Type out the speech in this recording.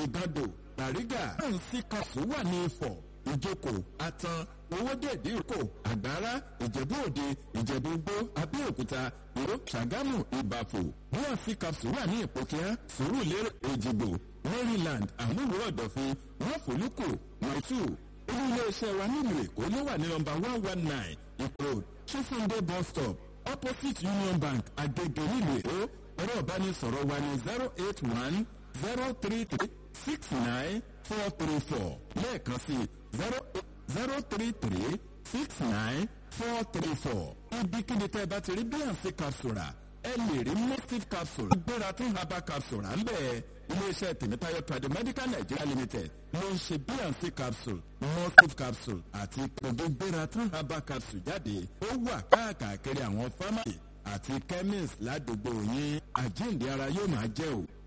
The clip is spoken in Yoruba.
ìgàndò bàrígà bnc capsule wà ní ifọ̀ ìjókòó atan owódèdè ìkó àgbára ìjẹ̀bú òde ìjẹ̀bú gbó abẹ́òkúta ìró ṣàgámù ìbàfò bnc capsule wà ní ìpòkíá sùúrùlérè èjìgbò maryland àmúwò ọ̀dọ̀fin wọ́fọ̀lùkù mọ̀tù ilé iléeṣẹ́ wa nílùú èkó ló wà ní nọmba one one nine ìkòròd ṣífúndé bus stop opposite union bank agege nílùú èkó ẹ̀rọ ìbánisọ̀rọ̀ wa ní zero eight one zero three three six nine four three four lẹ́ẹ̀kan sí zero zero three three six nine four three four ibikíbi tẹ́ ẹ bá ti rí bnc capsule rà ẹ lè rí mustif capsule gbéra tún herbal capsule à ń bẹ̀ iléeṣẹ́ tèmítáyọ̀ trade medical nigeria limited ló ń ṣe bnc capsule mustif capsule àti gbogbo gbéra tún herbal capsule jáde ó wà káàkiri àwọn pharmacy àti chemist ládùúgbò yín àjíǹde ara yóò máa jẹ́ o.